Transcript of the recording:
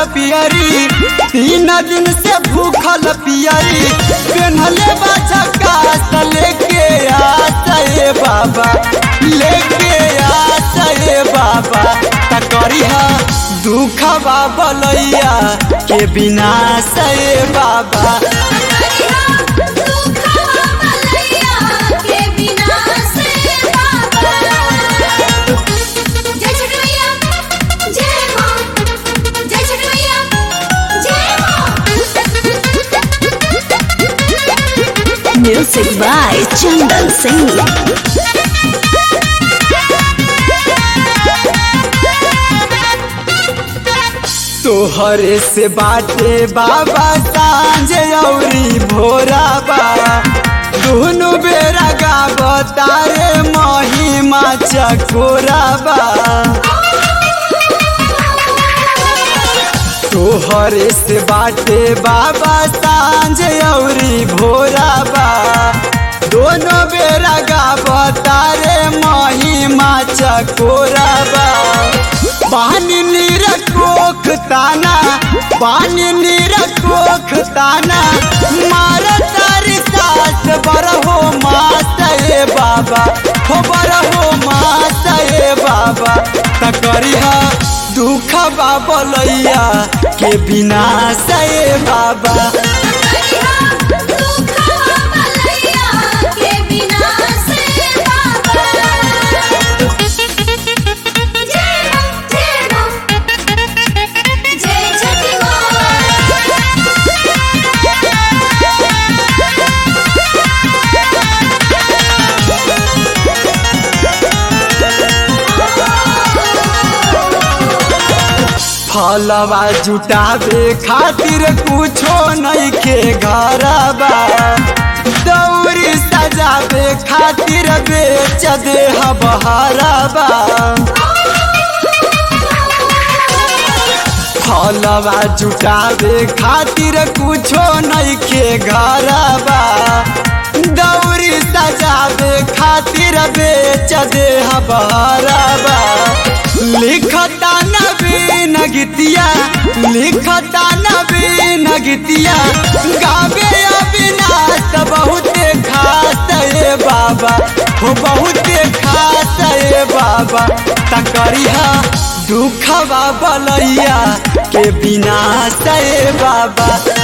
पियरी तीन दिन से भूखल पियरी पेन्हले बाछा कास लेके आसे बाबा लेके आसे बाबा तकरी दुख बाबा लैया के बिना से बाबा Music by Chandan Singh. तोहरे से बाटे बाबा सांझ औरी भोरा बा दोनों बेरा गावतारे महिमा चकोरा बा तोहरे से बाटे बाबा सांझ औरी भोरा बा दोनों बेरा गावतारे महिमा चकोरा बा पानी नीर कोख ताना पानी नीर कोख ताना मार तारी सास बर हो माता ए बाबा हो बर हो माता ए बाबा तकरी दुख बाबा लैया के बिना से बाबा फलवा जुटावे खातिर कुछो नहीं के घरबा दौरी सजावे खातिर बेच दे हबहरबा फलवा जुटावे खातिर कुछो नहीं के घरबा दौरी सजावे खातिर बेच दे हबहरबा लिखता नवीन गीतिया लिखता नवीन गीतिया गावे अविनाश बहुते खास ए बाबा हो बहुते खास ए बाबा तकरिया दुख बाबा लैया के बिना से बाबा